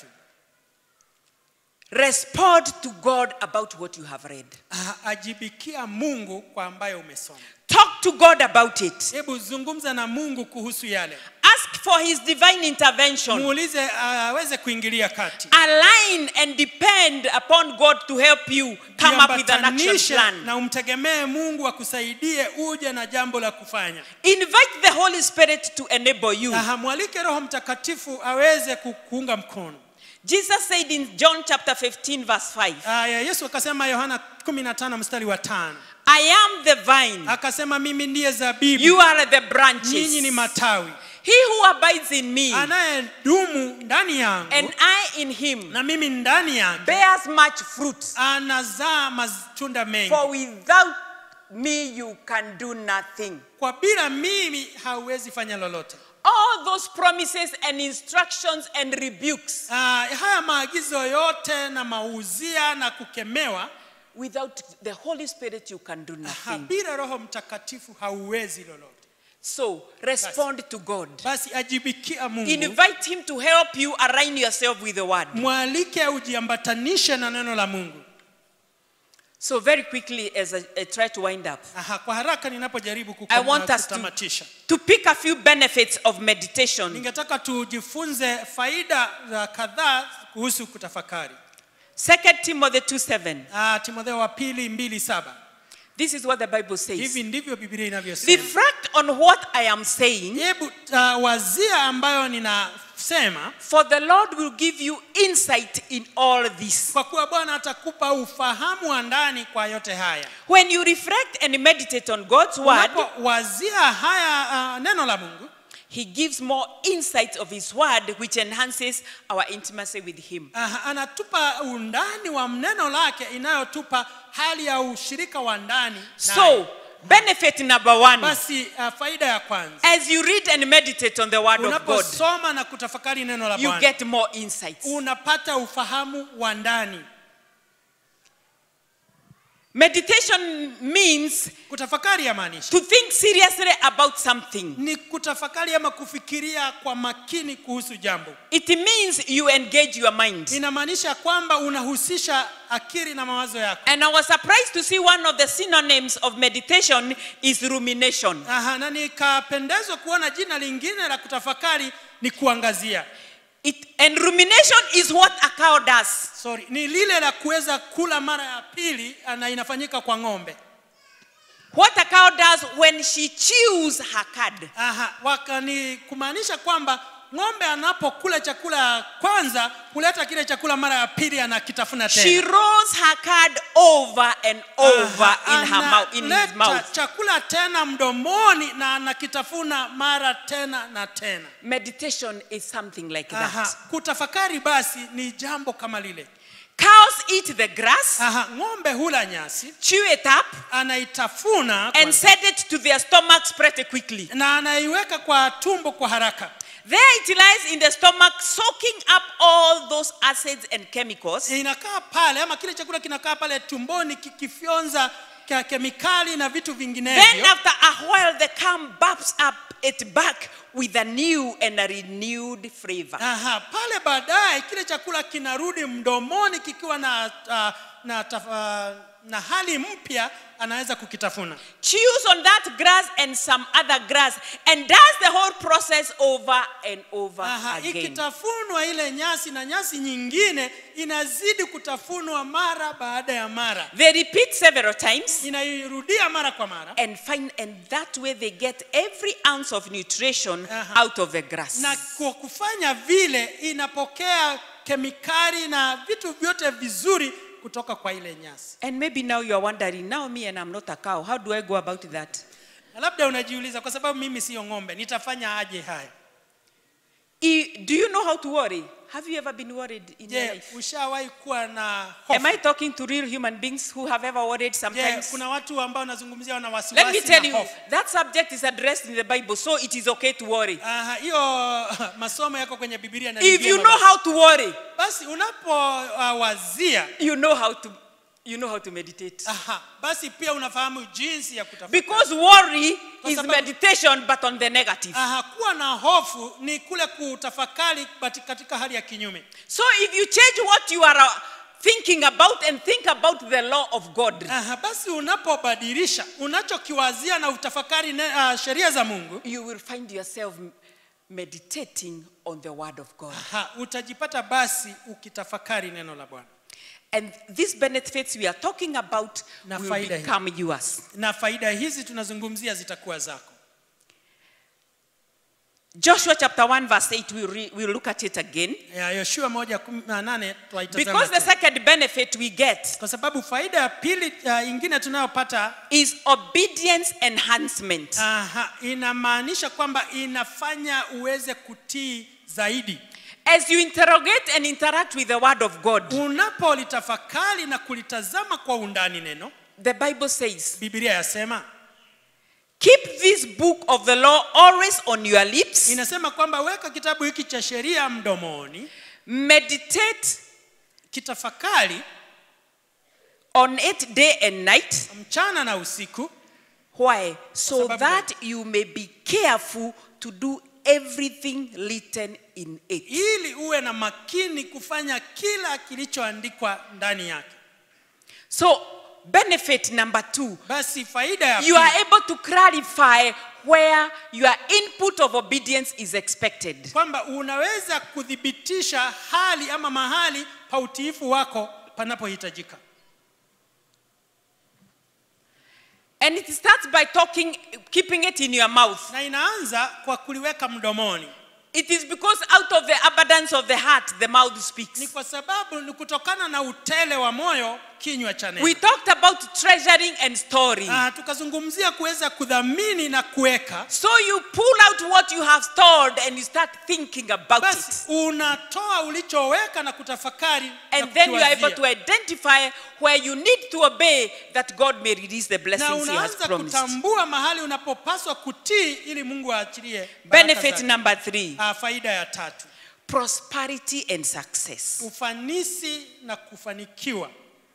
respond to God about what you have read. Ah, ajibikia mungu kwa ambayo umesoma Talk to God about it. hebu zungumza na mungu kuhusu yale Ask for His divine intervention. muulize ah, aweze kuingilia kati Align and depend upon God to help you come up with an action Jiambatanishe plan. na umtegemee mungu akusaidie uje na jambo la kufanya Invite the Holy Spirit to enable you. na hamwalike roho mtakatifu aweze ku- kuunga mkono Jesus said in John chapter 15, verse 5, aya yesu akasema yohana 15 mstari wa tano I am the vine, akasema mimi ndiye zabibu you are the nyinyi ni branches. matawi He who abides in me anayedumu ndani yangu and I in him na mimi ndani yake bears much fruit. anazaa matunda mengi For without me you can do nothing. kwa bila mimi hauwezi fanya lolote All those promises and instructions and rebukes, Ah, haya maagizo yote na mauzia na kukemewa without the Holy Spirit you can do ha, nothing. bila roho mtakatifu hauwezi lolote So respond to God. basi ajibikia mungu Invite him to help you align yourself with the word. mwalike ujiambatanishe na neno la mungu So very quickly as I, I try to wind up, Aha, kwa haraka ninapojaribu I want us to, kutamatisha to pick a few benefits of meditation. ningetaka tujifunze faida za kadhaa kuhusu kutafakari 2 Timothy 2 7. Ah, timotheo wa pili mbili saba This is what the Bible says. hivi ndivyo biblia inavyosema Reflect on what I am saying, hebu uh, wazia ambayo ninasema for the Lord will give you insight in all this. kwa kuwa bwana atakupa ufahamu wa ndani kwa yote haya When you reflect and meditate on God's word, unapowazia haya uh, neno la mungu He gives more insight of His word, which enhances our intimacy with Him. uh, anatupa undani wa neno lake inayotupa hali ya ushirika wa ndani naye. So, benefit number one basi uh, faida ya kwanza as you read and meditate on the word of God, unaposoma na kutafakari neno la you bwana get more insights. unapata ufahamu wa ndani Meditation means kutafakari yamaanisha to think seriously about something. ni kutafakari ama kufikiria kwa makini kuhusu jambo It means you engage your mind. inamaanisha kwamba unahusisha akili na mawazo yako And I was surprised to see one of the synonyms of meditation is rumination. Aha, na nikapendezwa kuona jina lingine la kutafakari ni kuangazia It, and rumination is what a cow does. sorry ni lile la kuweza kula mara ya pili ah, na inafanyika kwa ng'ombe What a cow does when she chews her cud. Aha, waka ni kumaanisha kwamba ng'ombe anapokula chakula ya kwanza huleta kile chakula mara ya pili anakitafuna She tena rolls her cud over and over Aha, in her mouth, in his analeta mouth. chakula tena mdomoni na anakitafuna mara tena na tena Meditation is something like Aha, that. kutafakari basi ni jambo kama lile Cows eat the grass, Aha, ng'ombe hula nyasi chew it up, anaitafuna and kwanza, send it to their stomachs pretty quickly. na anaiweka kwa tumbo kwa haraka There it lies in the stomach, soaking up all those acids and chemicals. inakaa pale ama kile chakula kinakaa pale tumboni kikifyonza ke- kemikali na vitu Then, vinginevyo after a while, the calm burps up it back with a new and a renewed flavor. Aha, pale baadaye kile chakula kinarudi mdomoni kikiwa na, uh, na, taf- uh, na hali mpya anaweza kukitafuna chews on that grass and some other grass and does the whole process over and over Aha, again. ikitafunwa ile nyasi na nyasi nyingine inazidi kutafunwa mara baada ya mara They repeat several times inairudia mara kwa mara and find and that way they get every ounce of nutrition Aha. out of the grass. na kwa kufanya vile inapokea kemikali na vitu vyote vizuri kutoka kwa ile nyasi And maybe now you are wondering, now me and I'm not a cow, how do I go about that? na labda unajiuliza kwa sababu mimi siyo ng'ombe nitafanya aje haya I- Do you know how to worry? Have you ever been worried in your je life? ushawahi kuwa na Am hofu I talking to real human beings who have ever worried je sometimes? kuna watu ambao nazungumzia wana Let me wasiwasi tell na you, hofu that subject is addressed in the Bible, so it is okay to worry. Aha, hiyo masomo yako kwenye bibilia na If ni you vyema know basi. how to worry, basi unapowazia you know how to you know how to meditate. aha, basi pia unafahamu jinsi ya kutafuta Because worry Kwa is sababu- meditation but on the negative. aha, kuwa na hofu ni kule kutafakari bati- katika hali ya kinyume So if you change what you are uh, thinking about and think about the law of God, aha, basi unapobadilisha unachokiwazia na utafakari ne, uh, sheria za mungu you will find yourself m- meditating on the word of God. aha, utajipata basi ukitafakari neno la bwana And these benefits we are talking about Na will faida hii. become yours. na faida hizi tunazungumzia zitakuwa zako Joshua chapter 1 verse 8 we'll, re- we'll look at it again. ya yoshua moja kumi na nane twaitazama Because the tena. second benefit we get kwa sababu faida ya pili uh, ingine tunayopata is obedience enhancement. aha, inamaanisha kwamba inafanya uweze kutii zaidi As you interrogate and interact with the word of God, unapolitafakari na kulitazama kwa undani neno the Bible says, bibilia yasema Keep this book of the law always on your lips, inasema kwamba weka kitabu hiki cha sheria mdomoni meditate kitafakari on it day and night. mchana na usiku Why? So sababu that you may be careful to do everything written in it. ili uwe na makini kufanya kila kilichoandikwa ndani yake So, benefit number two basi faida ya you pili, are able to clarify where your input of obedience is expected. kwamba unaweza kuthibitisha hali ama mahali pa utiifu wako panapohitajika And it starts by talking, keeping it in your mouth. na inaanza kwa kuliweka mdomoni It is because out of the abundance of the heart, the mouth ni speaks. kwa sababu ni kutokana na utele wa moyo kinywa cha neno We talked about treasuring and storing. Ah, tukazungumzia kuweza kudhamini na kuweka So you pull out what you have stored and you start thinking about basi it. unatoa ulichoweka na kutafakari na And then you are able kukiwazia. to identify where you need to obey that God may release the na blessings He has unaanza promised. kutambua mahali unapopaswa kutii ili mungu aachilie baraka Benefit zake. number three Ah, faida ya tatu prosperity and success. ufanisi na kufanikiwa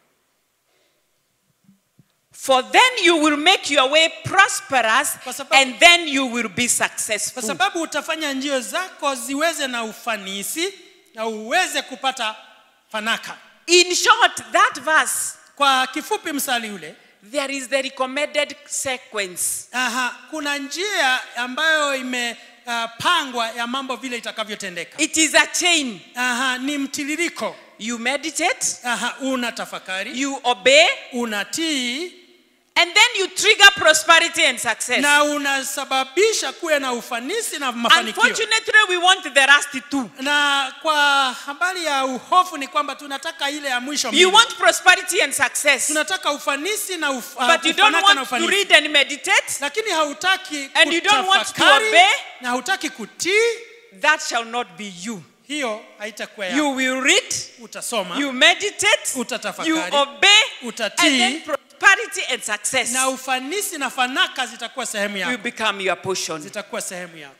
For then you will make your way prosperous Kwa sababu- and then you will be kwa successful. sababu utafanya njio zako ziweze na ufanisi na uweze kupata fanaka In short, that verse, kwa kifupi msali ule there is the recommended sequence. aha, kuna njia ambayo ime imepangwa ya mambo vile itakavyotendeka It is a chain. Aha, ni mtiririko You meditate, Aha, una tafakari you obey, unatii and then you trigger prosperity and success. na unasababisha kuwe na ufanisi na mafanikio Unfortunately, we want the last two. na kwa habari ya uhofu ni kwamba tunataka ile ya mwisho You mbili. want prosperity and success, tunataka ufanisi na uf, uh, but you don't kufanaka na want to ufanisi. read and meditate. lakini hautaki And you don't want to kutafakari obey. na hautaki kutii That shall not be you. hiyo haitakuwa You yako will read, utasoma you meditate, Utatafakari. you obey, Utatii. and then prosperity and success na ufanisi na fanaka zitakuwa sehemu will yako become your portion. zitakuwa sehemu yako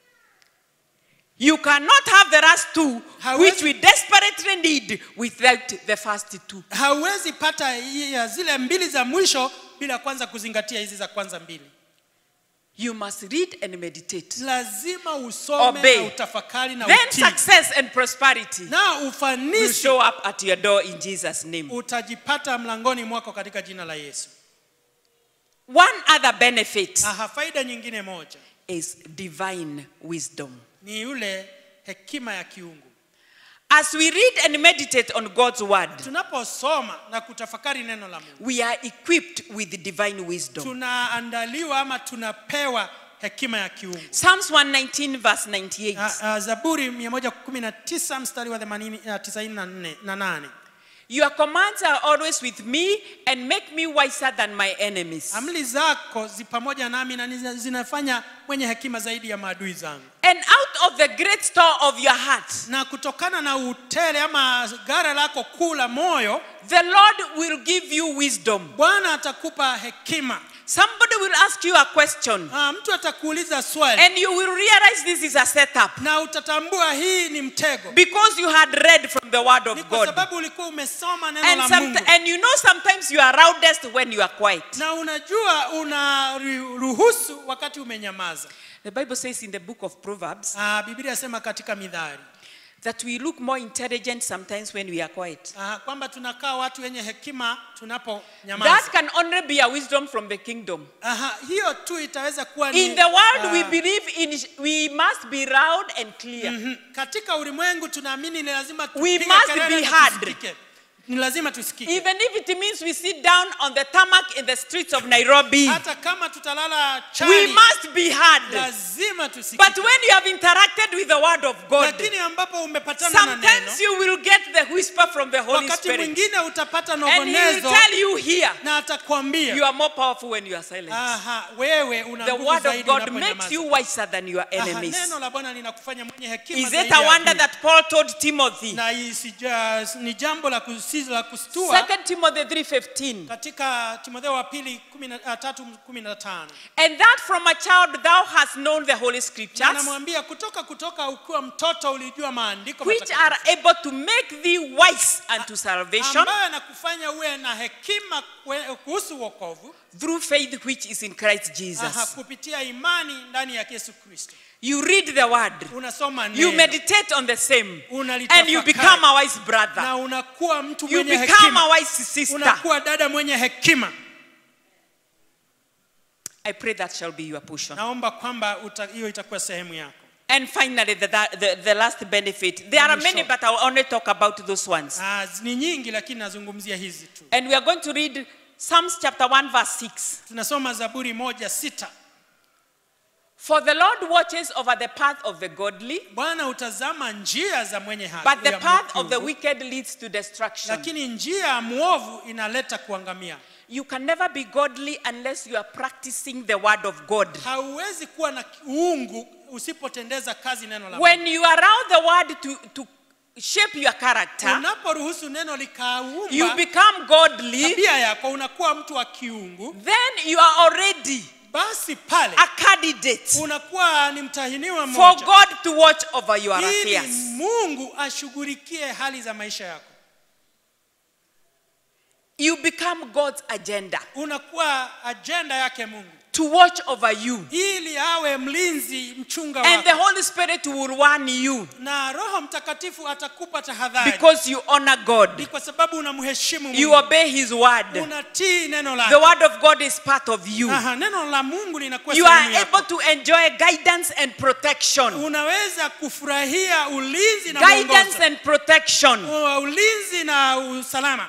You cannot have the last two, Hawezi- which we desperately need, without the first two. hauwezi pata hii ya zile mbili za mwisho bila kwanza kuzingatia hizi za kwanza mbili You must read and meditate. lazima usome Obey. na utafakari na Then utii success and prosperity na will ufanisi show up at your door in Jesus' name. utajipata mlangoni mwako katika jina la yesu One other benefit Aha, faida nyingine moja is divine wisdom. ni yule hekima ya kiungu As we read and meditate on God's word, tunaposoma na kutafakari neno la mungu we are equipped with divine wisdom. tunaandaliwa ama tunapewa hekima ya kiungu Psalms 119, verse 98. Ah, ah, zaburi 119 mstari wa 80 ah, 94 na 8 Your commands are always with me and make me wiser than my enemies. amri zako zi pamoja nami na niza- zinafanya mwenye hekima zaidi ya maadui zangu And out of the great store of your heart, na kutokana na utele ama gara lako kuu la moyo the Lord will give you wisdom. bwana atakupa hekima Somebody will ask you a question, Ah, mtu atakuuliza swali and you will realize this is a setup na utatambua hii ni mtego because you had read from the Word ni of kwa God. sababu ulikuwa umesoma neno And, la some, mungu and you know sometimes you are loudest when you are quiet. na unajua unaruhusu wakati umenyamaza The Bible says in the book of Proverbs Ah, biblia yasema katika midhari that we look more intelligent sometimes when we are quiet. Ah, kwamba tunakaa watu wenye hekima That tunaponyamaza can only be a wisdom from the kingdom. Aha, hiyo tu itaweza kuwa ni, In the world, we ah, believe in we must be loud and clear. mhm. katika ulimwengu tunaamini ni lazima We tupige must kelele be na heard. tusikike. ni lazima tusikike Even if it means we sit down on the tarmac in the streets of Nairobi, hata kama tutalala we chali must be heard. lazima tusikike But when you have interacted with the word of God, lakini ambapo umepatana na neno sometimes you will get the whisper from the Holy wakati Spirit. mwingine utapata And he will nogonezo tell you here, na atakwambia you are more powerful when you are silent. aha wewe una The nguvu word of zaidi God unaponyamaza. makes you wiser than your Aha, enemies. neno la bwana linakufanya mwenye hekima Is it zaidi a ya wonder adui. that Paul told Timothy? na isija, ni jambo la kusizo la kustua Second Timothy 3:15. katika timotheo wa pili kumi na- ah, tatu kumi na tano And that from a child thou hast known the holy Na scriptures, anamwambia kutoka kutoka ukiwa mtoto ulijua maandiko which matakatifu, are able to make thee wise unto salvation ambayo anakufanya uwe na hekima kwe- kuhusu wokovu through faith which is in Christ aha, Jesus. kupitia imani ndani ya Yesu Kristo. You read the word, Unasoma you neno meditate on the same, Unalitafakari. and you become a wise brother. na unakuwa mtu You mwenye become a hekima, wise sister. unakuwa dada mwenye hekima. I pray that shall be your portion. Naomba kwamba uta- hiyo itakuwa sehemu yako. And finally, the, the, the last benefit. There are many, Mwisho. but I'll only talk about those ones. Ah, ni nyingi lakini nazungumzia hizi tu. And we are going to read Psalms chapter 1, verse 6. Tunasoma Zaburi moja sita. For the Lord watches over the path of the godly, Bwana utazama njia za mwenye haki, but the ya path of the mwovu, wicked leads to destruction. lakini njia ya mwovu inaleta kuangamia. You can never be godly unless you are practicing the word of God. Hauwezi kuwa na uungu usipotendeza kazi neno la Mungu. When you allow the word to, to shape your character, Unaporuhusu neno you likaumba become godly, tabia yako, unakuwa mtu wa kiungu, then you are already basi pale a candidate unakuwa ni mtahiniwa for mmoja God to watch over your ili affairs. Mungu ashughulikie hali za maisha yako. You become God's agenda Unakuwa ajenda yake Mungu to watch over you. ili awe mlinzi mchunga And the wako Holy Spirit will warn you na roho mtakatifu atakupa tahadhari because you honor ni God. kwa sababu unamheshimu You Mungu obey His word. unatii neno The lake word of God is part of you. Aha, neno la mungu linakuwa You sehemu are yako. able to enjoy guidance and protection. unaweza kufurahia ulinzi na Guidance mwongozo. and protection. Uh, ulinzi na usalama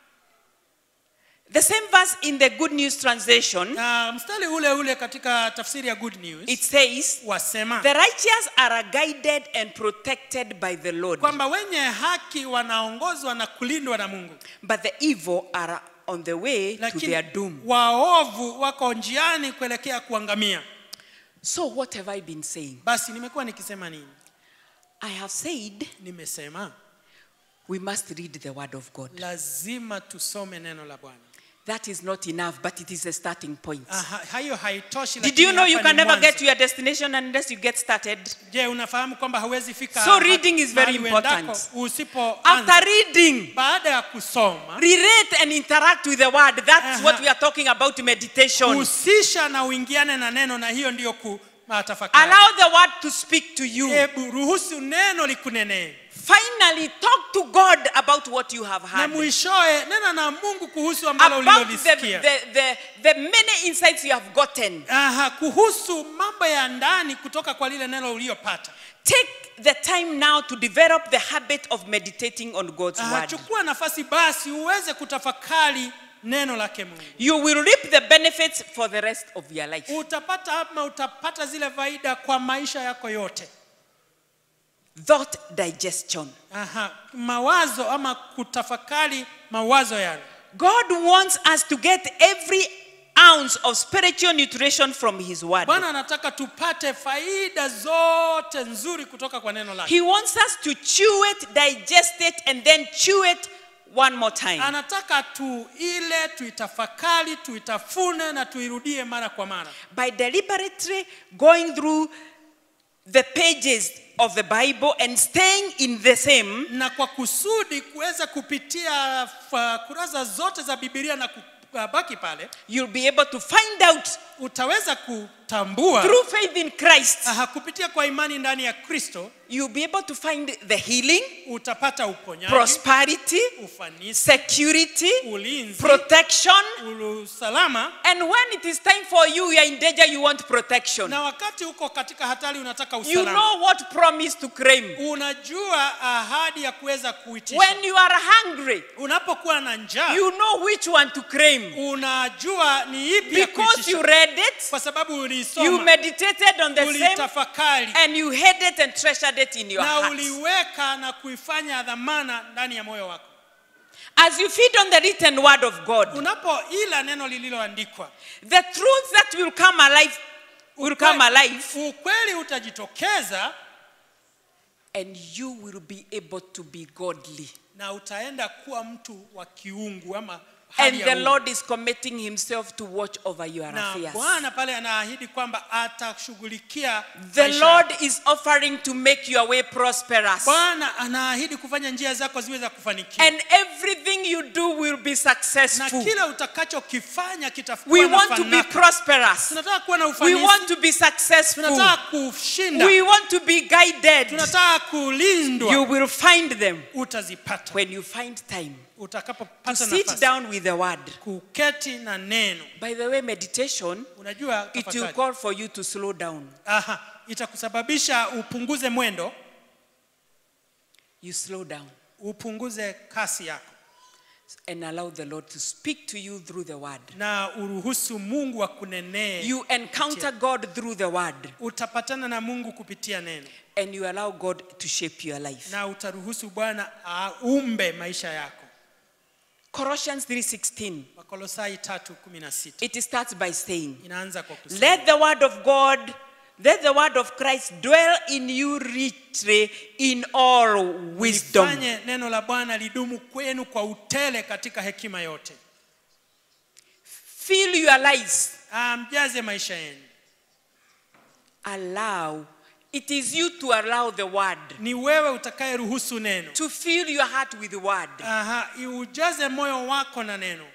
The same verse in the Good News translation, na mstari ule ule katika tafsiri ya good news it says, wasema The righteous are guided and protected by the Lord, kwamba wenye haki wanaongozwa na kulindwa na mungu but the evil are on the way to lakini their doom. waovu wako njiani kuelekea kuangamia So, what have I been saying? basi nimekuwa nikisema nini I have said nimesema we must read the Word of God. lazima tusome neno la bwana That is not enough, but it is a starting point. Aha, hayo haitoshi Did lakini you know you hapa can ni never get mwanzo. to your destination unless you get started? je unafahamu kwamba hawezi fika So ha- reading is very mahali uendako important. usipoanza After reading, baada ya kusoma relate and interact with the Word. That's Uh-huh. what we are talking about meditation. husisha na uingiane na neno na hiyo ndiyo kutafakari Allow the Word to speak to you. hebu ruhusu neno likunenee Finally, talk to God about what you have na heard. mwishowe nena na mungu kuhusu ambalo About the, ulilolisikia the, the, the many insights you have gotten. Aha, kuhusu mambo ya ndani kutoka kwa lile neno uliyopata Take the time now to develop the habit of meditating on God's Aha, Word. chukua nafasi basi uweze kutafakari neno lake mungu You will reap the benefits for the rest of your life. utapata ama utapata zile faida kwa maisha yako yote Thought digestion. Aha, mawazo ama kutafakari mawazo yale God wants us to get every ounce of spiritual nutrition from His Word. bwana anataka tupate faida zote nzuri kutoka kwa neno lake He wants us to chew it, digest it, and then chew it one more time. anataka tuile tuitafakari tuitafune na tuirudie mara kwa mara By deliberately going through the pages of the Bible and staying in the same, na kwa kusudi kuweza kupitia fa- kurasa zote za bibilia na kubaki pale you'll be able to find out utaweza kutambua through faith in Christ, aha, kupitia kwa imani ndani ya kristo you'll be able to find the healing, utapata uponyaji prosperity, ufanisi security, ulinzi protection. usalama And when it is time for you, you're in danger, you want protection. na wakati uko katika hatari unataka You usalama know what promise to claim. unajua ahadi ya kuweza kuitisha When you are hungry, unapokuwa na njaa you know which one to claim. unajua ni ipi ya Because kuitisha you read it, kwa sababu you ulisoma meditated on the same, ulitafakari and you hid it and treasured it in your na heart. uliweka na kuifanya dhamana ndani ya moyo wako As you feed on the written word of God, unapoila neno lililoandikwa the truth that will come alive will come alive, ukweli utajitokeza and you will be able to be godly. na utaenda kuwa mtu wa kiungu ama hali And ya the uungu. Lord is committing Himself to watch over your na affairs. bwana pale anaahidi kwamba atashughulikia The maisha Lord yako. is offering to make your way prosperous. bwana anaahidi kufanya njia zako ziwe za kufanikiwa And everything you do will be na successful. kile utakachokifanya kitakuwa We na want to be fanaka. prosperous. tunataka kuwa na We ufanisi want to be successful. tunataka kushinda We want to be guided. tunataka kulindwa You will find them utazipata when you find time to utakapopata sit nafasi down with the word. kuketi na neno By the way, meditation, unajua it will tafakari. call for you to slow down. Aha, itakusababisha upunguze mwendo You slow down upunguze kasi yako and allow the Lord to speak to you through the word. na uruhusu mungu akunenee You encounter God through the word utapatana na mungu kupitia neno and you allow God to shape your life. na utaruhusu bwana aumbe maisha yako Colossians 3:16. wakolosai 3:16 It starts by saying, inaanza kwa kusema Let the word of God, let the word of Christ dwell in you richly in all wisdom. Lifanye neno la bwana lidumu kwenu kwa utele katika hekima yote Fill your lives. Ah, mjaze maisha yenu Allow. It is you to allow the word ni wewe utakayeruhusu neno to fill your heart with the word. Aha, ujaze moyo wako na neno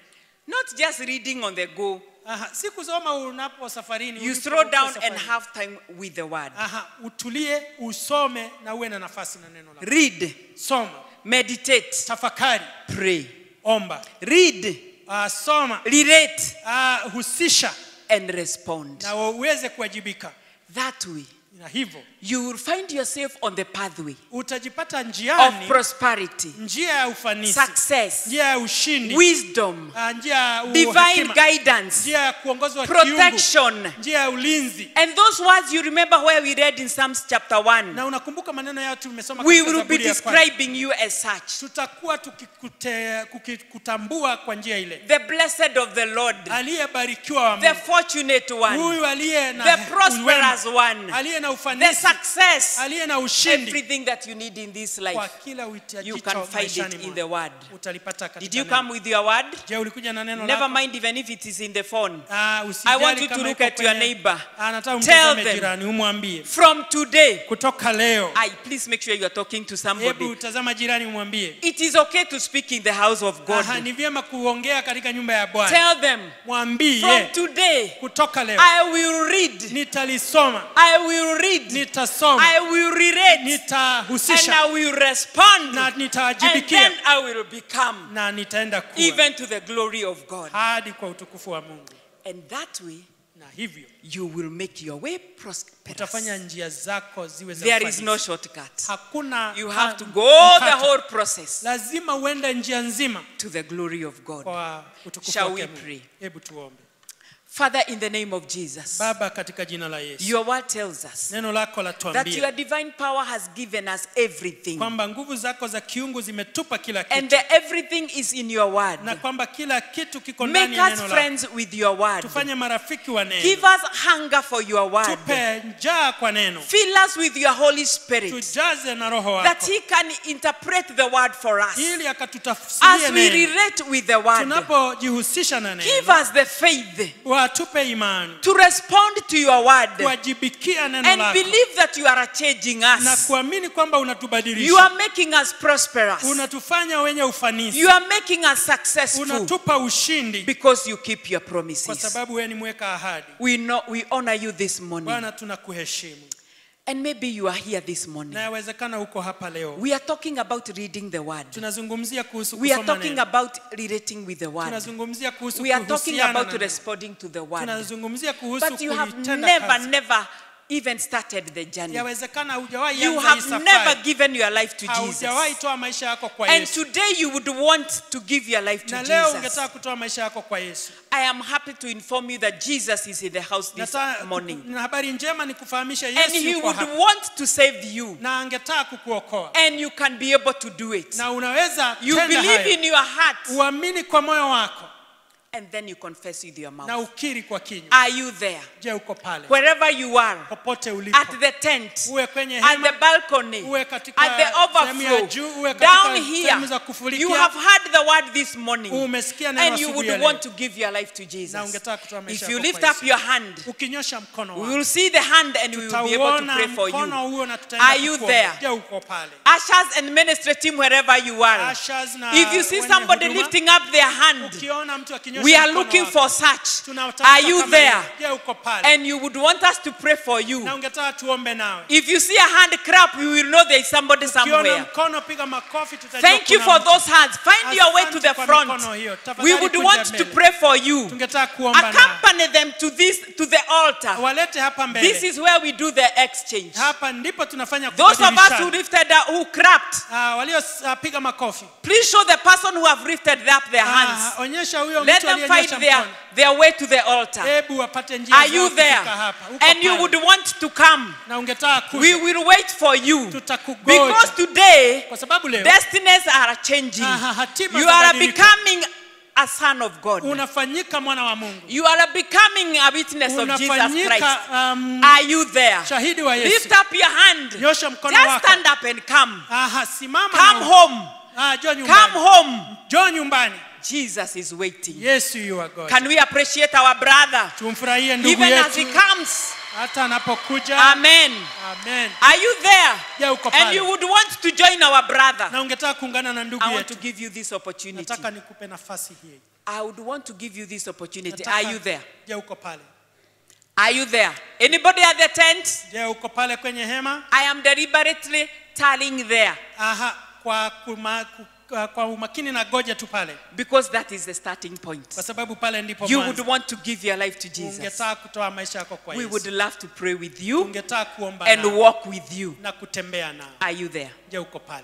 Not just reading on the go. Aha, si kusoma unapo safarini You ulipo- slow uko down and safarini. have time with the word. Aha, utulie usome na uwe na nafasi na neno la Read, soma meditate, tafakari pray. omba Read, uh, soma relate, uh, husisha and respond. na uweze kuwajibika That way, na hivyo you will find yourself on the pathway utajipata of njiani prosperity, njia ya ufanisi success, njia ya ushindi wisdom, uh, njia ya divine uhekima, guidance, njia ya kuongozwa kiungu protection. njia ya ulinzi And those words you remember where we read in Psalms chapter 1. na unakumbuka maneno yao tumesoma We katika will be Zaburi ya kwanza. describing you as such. tutakuwa tukikute- kukikutambua kwa njia ile The blessed of the Lord, aliyebarikiwa wa the Mungu fortunate one, huyu aliye na the uwema, prosperous one, aliye na the ufanisi success, aliye na ushindi everything that you need in this kwa life. kila You uhitajicho can find maishani it in mwako. the word. utalipata Did katika you neno. come with your word? je ulikuja na neno Never lako mind even if it is in the phone. Ah, I usijali want you to kama look iko at your kwenye- neighbor. Ah, nataka Tell umtazame them. jirani umwambie From today, kutoka leo I please make sure you are talking to somebody. hebu tazama jirani umwambie It is okay to speak in the house of God. Aha, ni vyema kuongea katika nyumba ya bwana Tell them, from mwambie today, kutoka leo I will read, nitalisoma I will read, nitasoma I will relate, and nitahusisha I will respond, na and nitawajibikia then I will become, na nitaenda kuwa even to the glory of God. hadi kwa utukufu wa Mungu And that way, na hivyo you will make your way prosperous. utafanya njia zako ziwe za There is ufanisi. no shortcut. hakuna You ha- have to go the mkato. whole process lazima uende njia nzima to the glory of God. kwa utukufu Shall wake we Mungu. pray? hebu tuombe Father, in the name of Jesus, baba katika jina la yesu your word tells us neno lako that your latuambia divine power has given us everything. kwamba nguvu zako za kiungu zimetupa kila And kitu the everything is in your word. na kwamba kila kitu kiko ndani Make ya us neno lako friends with your word. tufanye marafiki wa Give neno us hunger for your word. tupe njaa kwa neno Fill us with your Holy Spirit tujaze na roho that wako He can interpret the word for us ili as akatutafsirie we neno relate with the word. tunapojihusisha na Give neno us the faith watupe imani to respond to your word kuwajibikia neno and lako believe that you are changing na us. kuamini kwamba You unatubadilisha are making us prosperous. unatufanya wenye ufanisi You are making us successful unatupa ushindi because you keep your kwa promises. sababu wewe ni mweka ahadi We know we honor you this morning. bwana tunakuheshimu And maybe you are here this morning. na yawezekana uko hapa leo We are talking about reading the word. tunazungumzia kuhusu We are kusoma talking neno about relating with the word. tunazungumzia kuhusu We are talking kuhusiana about na neno. responding to the word. tunazungumzia kuhusu But you have kuitenda never, kazi. never even started the journey. yawezekana hujawahi You anza hii have never safari given your life to haujawahi Jesus. toa maisha yako kwa And Yesu today you would want to give your life to na leo Jesus. ungetaka kutoa maisha yako kwa Yesu I am happy to inform you that Jesus is in the house this Nata- morning. na habari njema ni kufahamisha And Yesu he yuko would hapa want to save you. na angetaka kukuokoa And you can be able to do it. na unaweza You tenda believe hayo in your heart uamini kwa moyo wako and then you confess with your na mouth. ukiri kwa kinywa Are you there? je uko pale Wherever you are, popote ulipo at the tent, uwe kwenye at hema the balcony, uwe katika at the sehemu ya overflow, juu uwe katika down sehemu za here. kufulikia You have heard the word this morning. umesikia neno And you asubuhi ya would leo want to give your life to na Jesus. ungetaka kutoa maisha If you yako lift kwa up Yesu. your hand, ukinyosha mkono we wako will see the hand and we will be able to tutauona pray for mkono you. huo na tutaenda Are you kukuomba. there? je uko pale Ushers and ministry team, wherever you are. Ushers na If you see wenye somebody huduma, lifting up their hand, ukiona mtu akinyosha we are mkono looking wako, for such. tunawatafuta Are you kama there? hiyo. je uko pale And you would want us to pray for na you. ungetaka tuombe nawe If you see a hand clap, we will know there is somebody ukiona somewhere. mkono piga makofi tutajua Thank you kuna for mtu. those hands. Find your way to Asante the kwa front. mikono hiyo. We Tafadhali would kuja want to mbele. pray for you. tungetaka kuomba nawe Accompany them to this to the altar. walete hapa This mbele is where we do the exchange. hapa ndipo tunafanya Those of us who kubadilishana. lifted up, who clapped, Ah, waliopiga makofi please show the person who have lifted up their Ah, hands. onyesha huyo Let mtu them find aliyenyosha their, mkono their way to the altar. hebu wapate njia Are zao you there? kufika hapa Uko And you pale. would want to come. na ungetaka We kuja will wait for you. tutakugoja Because today, kwa sababu leo destinies are changing. Aha, hatima You are zabadilika. becoming a son of God. unafanyika mwana wa Mungu You are becoming a witness of Jesus Christ. unafanyika um, Are you there? shahidi wa Yesu Lift up your hand. nyosha mkono Just wako stand up and come. Aha, simama Come na- home. Ah, njoo Come nyumbani home. njoo nyumbani Jesus is waiting. Yesu yu wa God Can we appreciate our brother? tumfurahie ndugu Even as he yetu comes, hata anapokuja Amen. amen Are you there? je uko And pale you would want to join our brother. na ungetaka kuungana na ndugu I want to yetu give you this opportunity. nataka nikupe nafasi hii I would want to give you this opportunity. Nataka- Are you there? je uko pale Are you there? Anybody at the tent? je uko pale kwenye hema I am deliberately telling there aha kwa, kuma, ku- kwa- kwa umakini na goja tu pale because that is the starting point. kwa sababu pale ndipo You would mwanzo. want to give your life to Jesus. ungetaka kutoa maisha yako kwa We would Yesu love to pray with you ungetaka kuomba and nao walk with you. na kutembea nao Are you there? je uko pale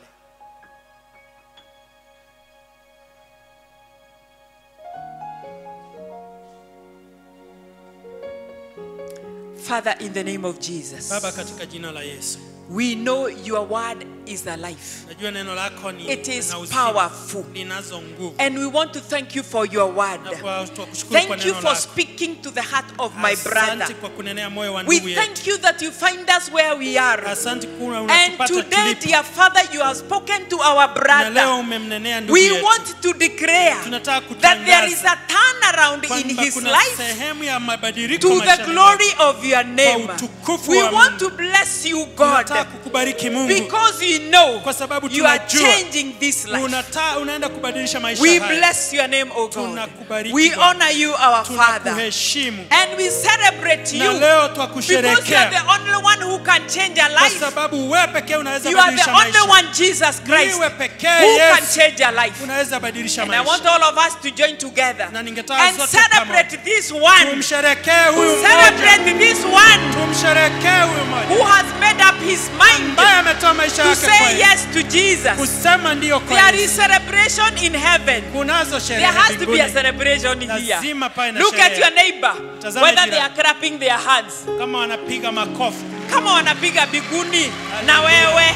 Father, in the name of Jesus, baba katika jina la yesu we know your word is alive najua neno lako ni It is lina uzima, powerful. linazo nguvu and we want to thank you for your word. na kwa tukushukuru kwa Thank you neno for lako speaking to the heart of my asante brother. kwa kunenea moyo wa We ndugu yetu thank you that you find us where we are. asante kuna And unatupata today, tulipo dear Father, you have spoken to our na leo brother. umemnenea ndugu We yetu want to declare tunataka that there is kutangaza a turnaround in kwamba his kuna life sehemu ya mabadiliko to the maishani glory of your name. utukufu We wa want Mungu. to bless you, mwako. tunataka God, kukubariki Mungu because we know kwa sababu you are tunajua changing this life. unata, unaenda kubadilisha maisha We haya bless your name, O God. Tunakubariki We Bwana. honor you, our Father. tunakuheshimu And we celebrate na you leo because you are twakusherekea the only one who can change a kwa life. sababu wewe pekee unaweza You are the badilisha only maisha one, Jesus Christ, Niwe who pekee can Yesu change a life. unaweza badilisha And I want maisha all of us to join together Na ningetaka and sote celebrate this one. tumsherekee huyu mmoja Celebrate this one tumsherekee huyu mmoja who has made up his mind ambaye ametoa maisha to yake kwa say Yesu. yes to Jesus. kusema ndiyo kwa There Yesu. is celebration in heaven. kunazo There sherehe has to be a mbinguni celebration here. Lazima pawe na Look at sherehe. your neighbor, Tazame whether they jirani. are clapping their hands. kama wanapiga makofi kama wanapiga biguni na wewe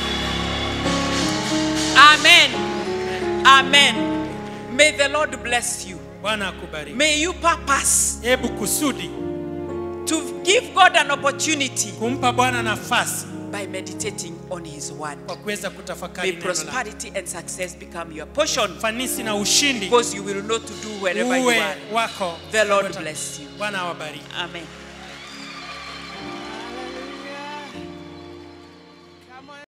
amen amen may the lord bless you bwana akubariki may you purpose hebu kusudi to give god an opportunity kumpa bwana nafasi by meditating on his word kwa kuweza kutafakari may neno la prosperity and success become your portion fanisi na ushindi because you will know to do wherever you uwe are wako the lord bless you bwana awabariki amen